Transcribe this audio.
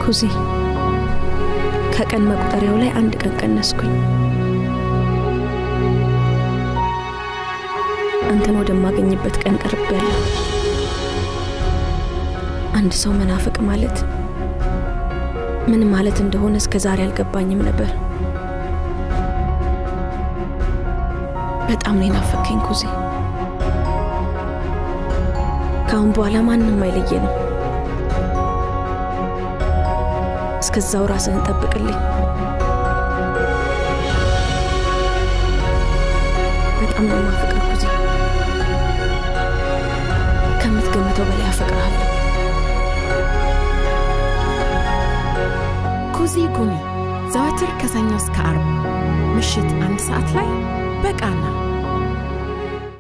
ኩዚ ከቀን መቁጠሪያው ላይ አንድ ቀን ቀነስኩኝ። አንተን ወደማገኝበት ቀን ቀርቤያለሁ። አንድ ሰው መናፍቅ ማለት ምን ማለት እንደሆነ እስከ ዛሬ አልገባኝም ነበር። በጣም ነው የናፈከኝ ኩዜ። ከአሁን በኋላ ማንም አይለየንም። እስከዛው ራስህን ጠብቅልኝ። በጣም ነው የማፈቅር ኩዜ። ከምትገምተው በላይ አፈቅርሃለሁ። ኩዚ ጉሚ ዘወትር ከሰኞ እስከ አርብ ምሽት አንድ ሰዓት ላይ በቃና